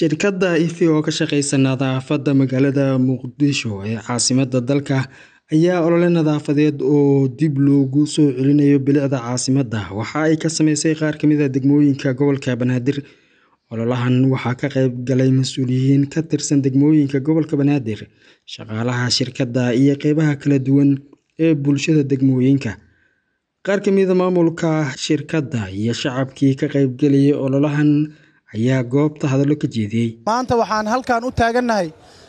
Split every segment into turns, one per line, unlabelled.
Shirkadda Ife oo ka shaqeysa nadaafadda magaalada Muqdisho ee caasimadda dalka ayaa olole nadaafadeed oo dib loogu soo celinayo bilicda caasimadda waxa ay ka sameysay qaar ka mid ah degmooyinka gobolka Banaadir. Ololahan waxaa ka qayb galay mas'uuliyiin ka tirsan degmooyinka gobolka Banaadir, shaqaalaha shirkadda iyo qeybaha kala duwan ee bulshada degmooyinka. Qaar ka mid ah maamulka shirkadda iyo shacabkii ka qaybgalayay ololahan ayaa goobta hadallo ka jeediyay.
maanta waxaan halkan u taagannahay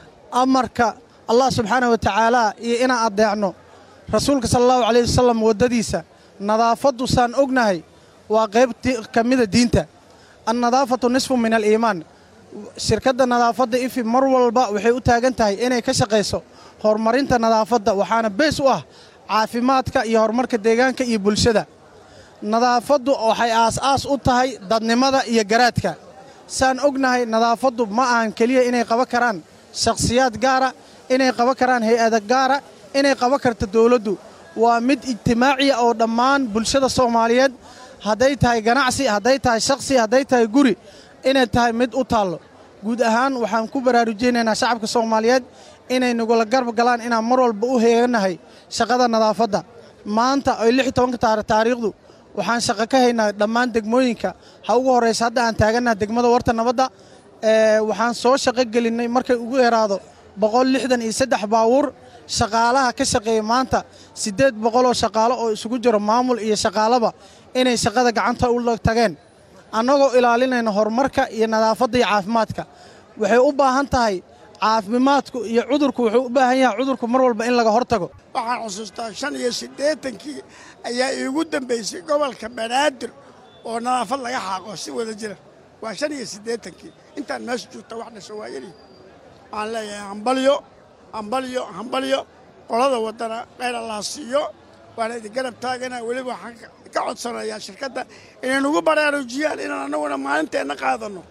amarka allah subxaana wa tacaala iyo inaan addeecno rasuulka sala allahu calayh wasalam waddadiisa nadaafaddu saan ognahay waa qayb ka mida diinta annadaafatu nisfu min aliimaan shirkadda nadaafadda ifi mar walba waxay u taagan tahay inay ka shaqayso horumarinta nadaafadda waxaana bees u ah caafimaadka iyo horumarka deegaanka iyo bulshada nadaafaddu waxay aas-aas u tahay dadnimada iyo garaadka saan ognahay nadaafaddu ma ahan keliya inay qaban karaan shakhsiyaad gaara inay qaban karaan hay-ada gaara inay qaban karto dowladdu waa mid ijtimaaciya oo dhammaan bulshada soomaaliyeed hadday tahay ganacsi hadday tahay shakhsi hadday tahay guri inay tahay mid u taallo guud ahaan waxaan ku baraarujaynaynaa shacabka soomaaliyeed inay nagula garb galaan inaan mar walba u heeganahay shaqada nadaafadda maanta oy lix tobanka taariikhdu waxaan shaqo ka haynaa dhammaan degmooyinka ha ugu horraysa hadda aan taagannaha degmada warta nabadda waxaan soo shaqo gelinnay markay ugu yaraado boqol lixdan iyo saddex baawuur shaqaalaha ka shaqeeya maanta siddeed boqoloo shaqaalo oo isugu jiro maamul iyo shaqaalaba inay shaqada gacanta u tageen annagoo ilaalinayna horumarka iyo nadaafadda iyo caafimaadka waxay u baahan tahay caafimaadku iyo cudurku wuxuu u baahan yahay cudurku mar walba in laga hor tago
waxaan xusuustaa shan iyo siddeetankii ayaa iigu dambaysay gobolka banaadir oo nadaafad laga xaaqo si wada jira waa shan iyo siddeetankii intaan meesha joogta wax dhasho waa yari waxaan leeyahay hambalyo hambalyo hambalyo qolada waddana qayr allah siiyo waana idin garab taagana weliba waxaan ka codsanayaa shirkadda inay nagu baraarujiyaan inaan annaguna maalinteenna qaadanno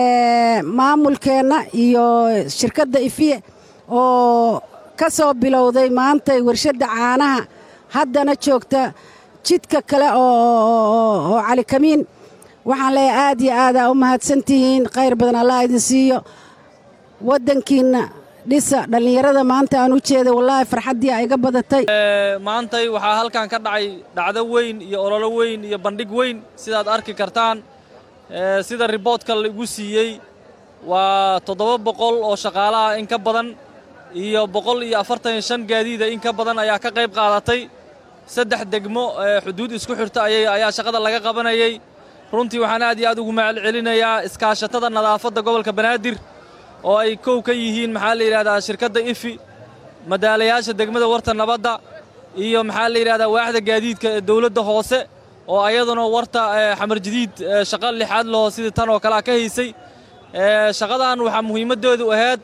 maamulkeenna iyo shirkadda ifiye oo ka soo bilowday maantay warshadda caanaha haddana joogta jidka kale oo calikamiin waxaan leeyahay aad iyo aadaa u mahadsantihiin khayr badan allah idin siiyo waddankiinna dhisa dhallinyarada maanta aan u jeeda wallaahi farxaddii a iga badatay
maantay waxaa halkan ka dhacay dhacdo weyn iyo ololo weyn iyo bandhig weyn sidaad arki kartaan sida riboodka laigu siiyey waa toddoba boqol oo shaqaalaha in ka badan iyo boqol iyo afartan iyo shan gaadiida in ka badan ayaa ka qayb qaadatay saddex degmo xuduud isku xirta ayaa shaqada laga qabanayay runtii waxaan aad iyo aad ugu mahad celinayaa iskaashatada nadaafadda gobolka banaadir oo ay kow ka yihiin maxaa la yidhahdaa shirkadda ifi madaalayaasha degmada warta nabadda iyo maxaa la yidhahdaa waaxda gaadiidka ee dawladda hoose oo ayaduna warta xamar jadiid shaqo lixaad laho sidii tan oo kalea ka haysay shaqadan waxaa muhiimaddeedu ahayd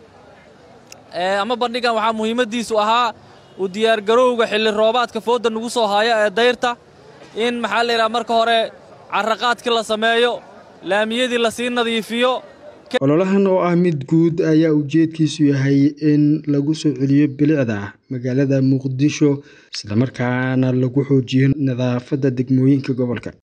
ama bandhigan waxaa muhiimaddiisu ahaa u diyaargarowga xilli roobaadka foodda nagu soo haya ee dayrta in maxaa la yidhaha marka hore carraqaadkii la sameeyo laamiyadii lasii nadiifiyo
ololahan oo ah mid guud ayaa ujeedkiisu yahay in lagu soo celiyo bilicda magaalada muqdisho islamarkaana lagu xoojiyo nadaafadda degmooyinka gobolka